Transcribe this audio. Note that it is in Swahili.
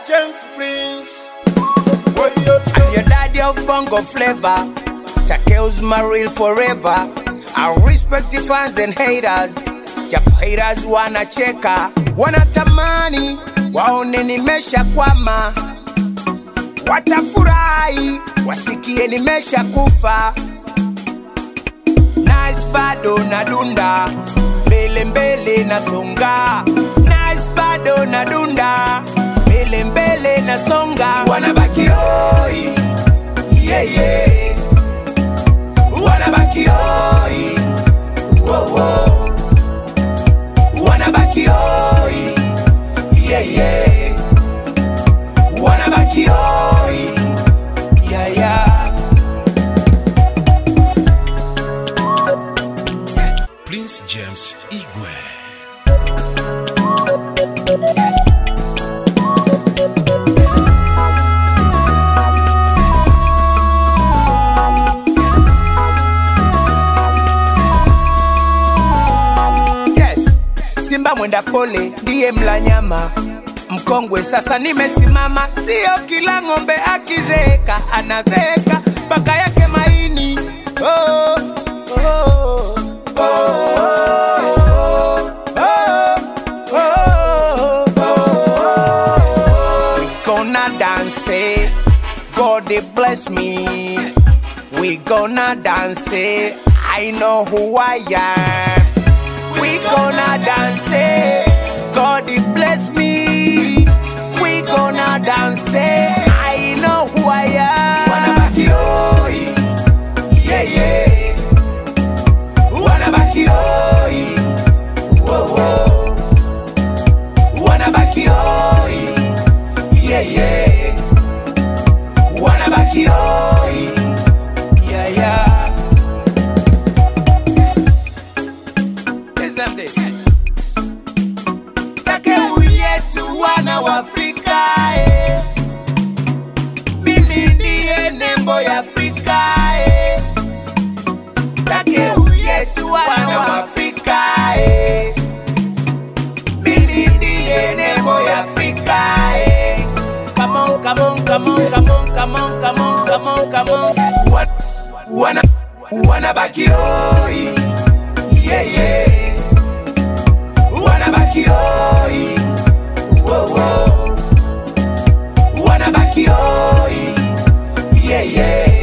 James Prince. What you I'm your daddy of bongo flavor. Takeo's my real forever. I respect the fans and haters. Japo haters wanacheka, wanatamani waone nimesha kwama, watafurahi wasikie nimesha kufa. Nice bado nadunda, mbele mbele nasonga. Nice bado nadunda, mbele mbele nasonga. Wanabaki hoi, yeah yeah. Wanabaki hoi, wow wow. Wanabaki hoi, yeah yeah. Wanabaki hoi, yeah yeah. Prince James Igwe. Yes, Simba mwenda pole ndiye mla nyama mkongwe. Sasa nimesimama, sio kila ng'ombe akizeeka anazeeka mpaka yake maini. Oh, oh, oh, oh, oh, oh, oh. We gonna dance, eh. God they bless me. We gonna dance, eh. I know who I am. We gonna dance, eh. God he bless me. We gonna dance, eh. I know who I am. Wanabaki hoi, yeah yeah. Wanabaki hoi, whoa whoa. Wanabaki hoi, yeah yeah. Wanabaki hoi, yeah yeah. Listen this. Takeu yetu wana wa Afrika eh. Mimi ndiye nembo ya Afrika eh. Takeu yetu wana wa Afrika eh. Mimi ndiye nembo ya Afrika eh. Come on, come on, come on, come on, come on, come on, come on, come on. Wa- Wana wanabaki hoi. Yeah, yeah. Wanabaki hoi. Whoa, whoa. Wanabaki hoi. Yeah, yeah.